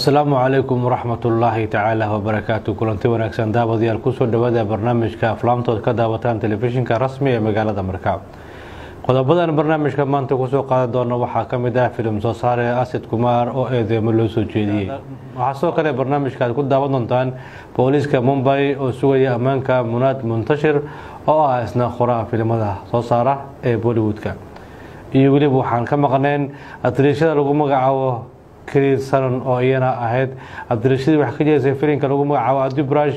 asalaamu calaykum waraxmat ullaahi tacaala wabarakaatu kulanti wanaagsan daawadayaal kusoo dhawaada barnaamijka aflaamtood ka daawataan telefishinka rasmi ee magaalada markaa qodobadan barnaamijka maanta kusoo qaadan doona waxaa ka mid ah filim soo saare asid kumaar oo eedeemo loo soo jeediyey waxaa sidoo kale barnaamijka aad ku daawan doontaan booliiska mumbay oo sugaya ammaanka munaad muntashir oo ah isna qoraa filimada soo saara ee bollywoodka iyo weliba waxaan ka maqneen atiriishada lagu magacaabo kariir sanon oo iyana ahayd abdirashadii wax ka jeesay filimka lagu magacaabo adibrash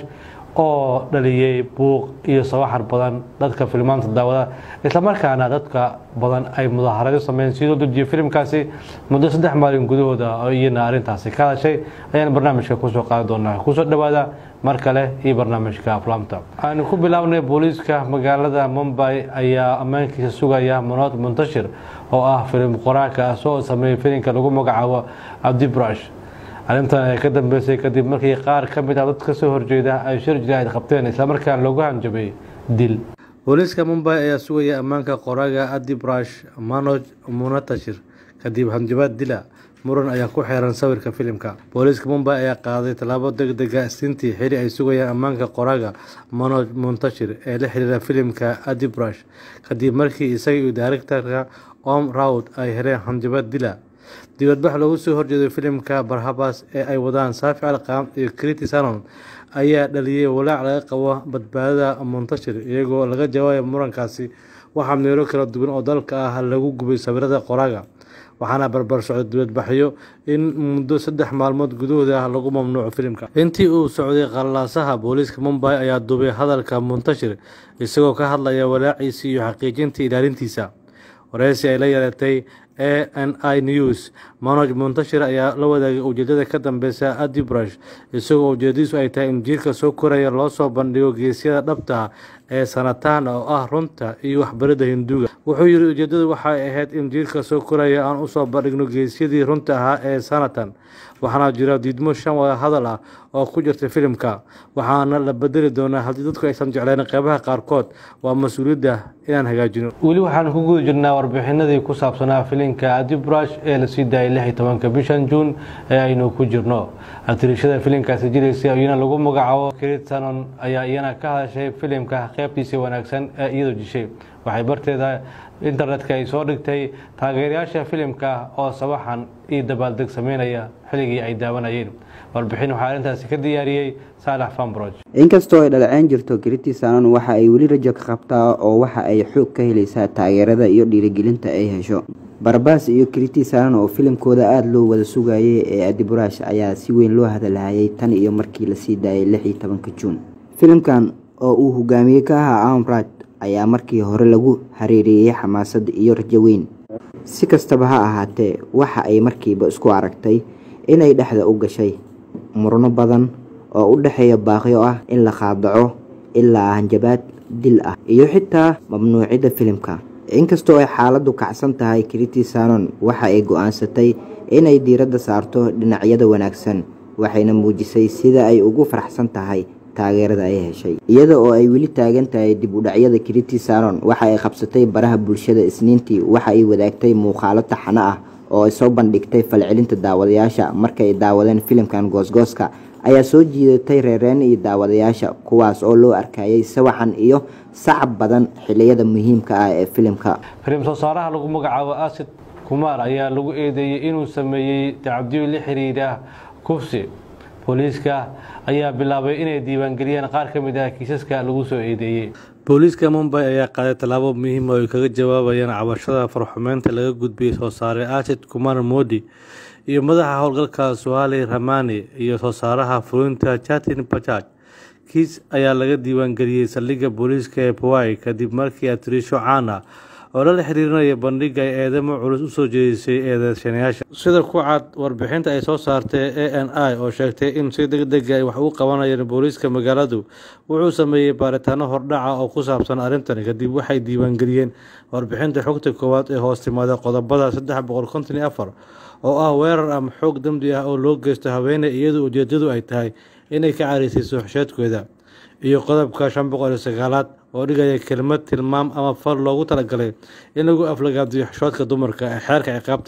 oo dhaliyey buuq iyo sawaxan badan dadka filmaanta daawada islamarkaana dadka badan ay mudaaharado sameyn sidoo dejiye filimkaasi muddo saddex maalin gudahooda oo iyana arrintaasi ka hadashay ayaan barnaamijka kusoo qaadi doonaa kusoo dhawaada mar kale iyo barnaamijka aflaamta aanu ku bilownay booliiska magaalada mumbay ayaa ammaankiisa sugaya munood muntashir oo ah filim qoraanka ah soo sameeyey filimka lagu magacaabo cabdibrash arrintan ay ka dambeysay kadib markii qaar ka mid ah dad kasoo horjeeda ay shir jiraahid qabteen islamarkaana loogu hanjabay dil booliiska mumbay ayaa sugaya ammaanka qoraaga adibrash manoj munatashir kadib hanjabaad dila muran ayaa ku xeeran sawirka filimka booliiska mumbay ayaa qaaday tallaabo deg dega isniintii xili ay sugayaan ammaanka qoraaga manoj muntashir ee la xiriira filimka adibrash kadib markii isaga iyo daarigtarka om rawd ay heleen hanjabaad dila dibadbax loogu soo horjeeday filimka barhabas ee ay wadaan saafi alqaam iyo criti sanon ayaa dhaliyey walaac laga qabo badbaadada muntashir iyagoo laga jawaabayo murankaasi waxaa meelo kala duwan oo dalka ah lagu gubay sawirada qoraaga waxaana barbar socday dibadbaxyo in muddo saddex maalmood gudahooda ah lagu mamnuuco filimka intii uu socday qalaasaha booliiska mumbay ayaa duubay hadalka muntashir isagoo ka hadlaya walaaciisa iyo xaqiijinta ilaalintiisa wareysi ay la yeelatay a n i news manoj muntashir ayaa la wadaagay ujeedada ka dambeysa adibrash isagoo ujeedadiisu ay tahay in jiirka soo koraya loo soo bandhigo geesyada dhabta ee sanataan oo ah runta iyo waxbaridda hinduuga wuxuu yidhi ujeedadu waxay ahayd in jiirka soo koraya aan usoo bandhigno geesyadii runta ahaa ee sanatan waxaana jira diidmo shan wada hadal ah oo ku jirta filimka waxaana la bedeli doonaa haddii dadku aysan jeclayn qeybaha qaarkood waa mas-uuliyadda inaan hagaajino weli waxaan ku guda jirnaa warbixinadii ku saabsanaa filimka adibrash ee lasii daayay lix iyo tobanka bishan juun ee aynu ku jirno atiriishada filimkaasi jiraysa iyana lagu magacaabo krit sanon ayaa iyana ka hadashay filimka qeybtiisa wanaagsan ee iyadoo dishay waxay barteeda internetka ay soo dhigtay taageerayaasha filimka oo sabaxan iyo dabaaldeg sameynaya xilligii ay daawanayeen warbixin waxaa arrintaasi ka diyaariyey saalax fambroj inkastoo ay dhaleeceyn jirto kriti sanon waxa ay weli rajo ka qabtaa oo waxa ay xoog ka helaysaa taageerada iyo dhiirigelinta ay hesho barbaas iyo kriti sanon oo filimkooda aada loo wada sugayay ee adiburash ayaa si weyn loo hadalhayay tan iyo markii lasii daayay lix iyo tobanka juun filimkan oo uu hogaamiye ka ahaa amrad ayaa markii hore lagu hareereeyey xamaasad iyo rajo weyn si kastaba ha ahaatee waxa ay markiiba isku aragtay inay dhexda u gashay murno badan oo u dhexeeya baaqyo ah in la qaadaco ilaa hanjabaad dil ah iyo xitaa mamnuucidda filimka inkastoo ay xaaladdu kacsan tahay kriti sanon waxa ay go-aansatay inay diiradda saarto dhinacyada wanaagsan waxayna muujisay sida ay ugu faraxsan tahay taageerada ay heshay iyada oo ay weli taagan tahay dib u dhacyada kriti sanon waxa ay qabsatay baraha bulshada isniintii waxa ay wadaagtay muuqaalo taxano ah oo ay soo bandhigtay falcelinta daawadayaasha markay daawadeen filimkan goosgooska ayaa soo jiidatay reereen iyo daawadayaasha kuwaas oo loo arkayay sawaxan iyo sacab badan xiliyada muhiimka ah ee filimka filim soo saaraha lagu magacaabo asid kumaar ayaa lagu eedeeyey inuu sameeyey tacabdiyo la xiriira kufsi booliiska ayaa bilaabay inay diiwaangeliyaan qaar ka mid ah kiisaska lagu soo eedeeyey booliiska mumbay ayaa qaaday tallaabo muhiim oo ay kaga jawaabayaan cabashada farxumeynta laga gudbiyey soo saare asid kumar modi iyo madaxa howlgalka suhali ramani iyo soo saaraha fulinta jatin bajaj kiis ayaa laga diiwaangeliyey saldhigga booliiska ee pawai kadib markii atiriisho caan ah oo lala xiriirinaya bandhiga ay eedamo culus usoo jeedisay eedeysanayaasha sida ku cad warbixinta ay soo saartay a n i oo sheegtay in si deg dega ay wax u qabanayeen booliiska magaaladu wuxuu sameeyey baaritaano hordhaca oo ku saabsan arrintan kadib waxay diiwaangeliyeen warbixinta xogta koowaad ee hoos timaada qodobada saddex boqol konton iyo afar oo ah weerar ama xoog dembi ah oo loo geysto haweeney iyadoo ujeedadu ay tahay inay ka cariisayso xesheedkooda iyo qodobka shan boqol iyo sagaalaad oo dhigaya kelmad tilmaam ama fal loogu talagalay in lagu aflagaadiyo xishoodka dumarka ee xeerka ciqaabta indiya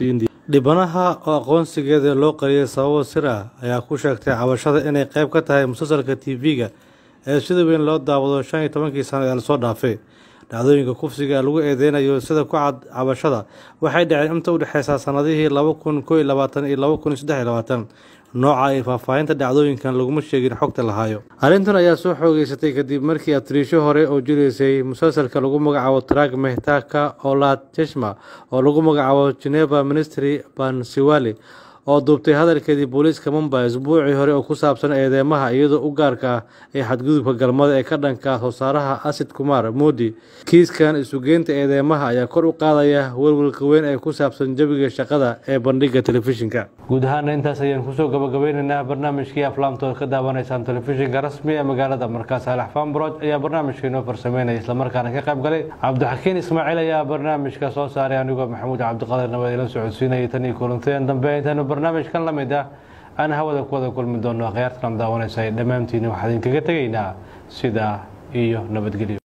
dhibanaha oo aqoonsigeeda loo qariyay sababo sir ah ayaa ku sheegtay cabashada inay qayb ka tahay musalsalka tv-ga ee sida weyn loo daawado shan iyo tobankii sano ee lasoo dhaafay dhacdooyinka kufsiga lagu eedeynayo sida ku cad cabashada waxay dhaceen inta u dhexeysa sanadihii laba kun koo iyo labaatan iyo laba kun iyo saddex iyo labaatan nooca iyo faahfaahinta dhacdooyinkan laguma sheegin xogta lahaayo arrintan ayaa soo xoogeysatay kadib markii atriisho hore oo jireysay musalsalka lagu magacaabo trag mehtaka olad jeshma oo lagu magacaabo geneva ministry bansiwali oo duubtay hadalkeedii booliiska mumbai isbuucii hore oo ku saabsan eedeymaha iyadoo u gaarka ah ee xadgudubka galmada ee ka dhanka soosaaraha asid kumar moodi kiiskan isugeynta eedeymaha ayaa kor u qaadaya welwelka weyn ee ku saabsan jawiga shaqada ee bandhiga telefishinka guud ahaana intaas ayaan kusoo gabagabeyneynaa barnaamijkii aflaamtood ka daawanaysaan telefishinka rasmi ee magaalada markaas alax fambroj ayaa barnaamijka inoo farsameynaya islamarkaana ka qayb galay cabdixakiin ismaaciil ayaa barnaamijka soo saaray anigoo maxamuud cabdiqaadir nabad ila socodsiinayay tan iyo kulanteen dambe intaanu barnaamijkan la mid ah aan hawada ku wada kulmi doono akhyaartan daawanaysa dhammaantiina waxaa idinkaga tegaynaa sidaa iyo nabadgelyo